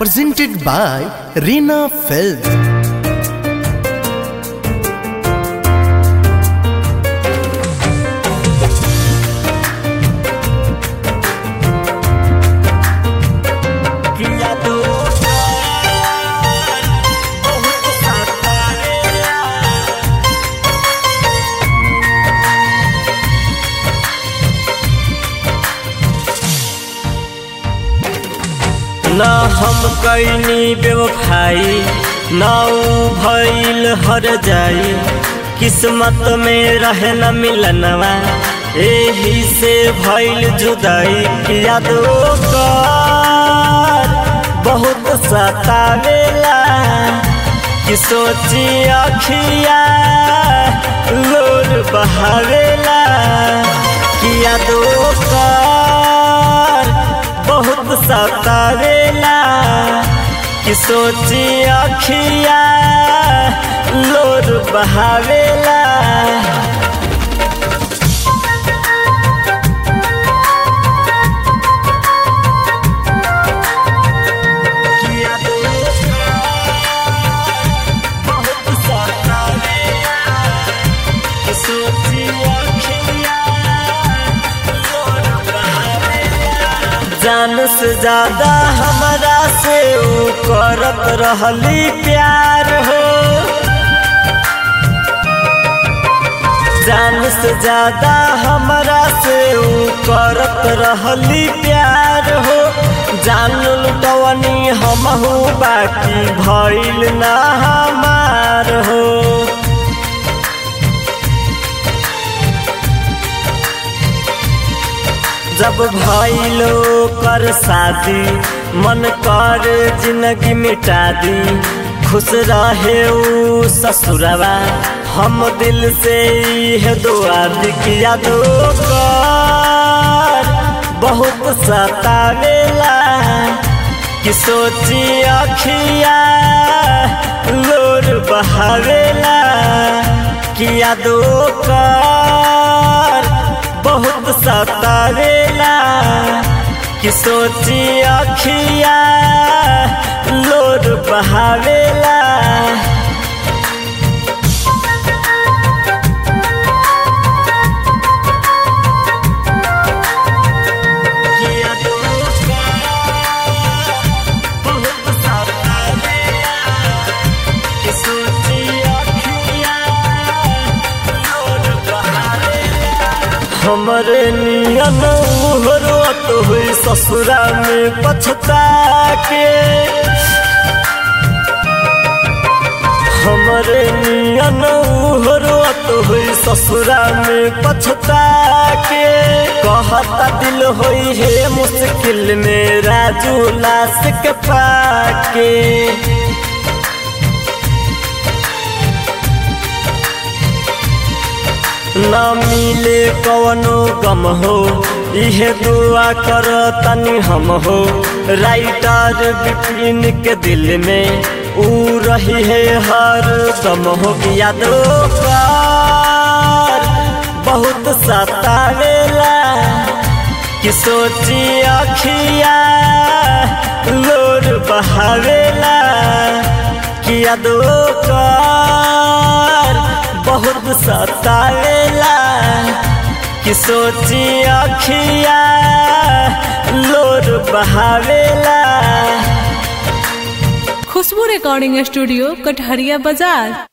presented by Reena Films. किया तो बहुत सतावेला न हम कैनी बेवफाई न ऊ भइल हर जाई किस्मत में रहे न मिलनवा एही से भइल जुदाई किया दो कर बहुत सतावेला कि सोची अखिया लोर बहावेला किया दो कर बहुत सतावेला कि सोची अखिया लोर बहावेला किया दो बहुत सतावेला कि सोची अखिया लोर बहावेला जान से ज्यादा हमरा से ऊ करत रहली प्यार हो जान से ज्यादा हमरा से ऊ करत रहली प्यार हो जान लुटवनी हमहू बाकी भइल ना हमार हो जब भइलो कर शादी मन कर जिंदगी मिटा दी खुश रहे ऊ ससुरवा हम दिल से यह दुआ दिखिया दो कर बहुत सतावेला कि सोची अखिया लोर बहावेला किया दो कर बहुत सतावेला कि सोची अखिया लोर बहावेला किया दो बहुत सतावेला कि सोची अखिया लोर बहावेला हमरे नियन उहरत हुई ससुरा में पछता के हमरे नियन उहरत हुई ससुरा में पछता के कहता दिल होई है मुश्किल में राजू लाश के पाके न मिले कवनो गम हो इहे दुआ कर तनी हम हो राइटर विपिन के दिल में ऊ रही है हर दम हो याद कर बहुत सतावेला कि सोची अखिया लोर बहावेला कि याद कर बहुत सतावेला कि सोची अखिया लोर बहावेला खुशबू रिकॉर्डिंग स्टूडियो कटहरिया बाजार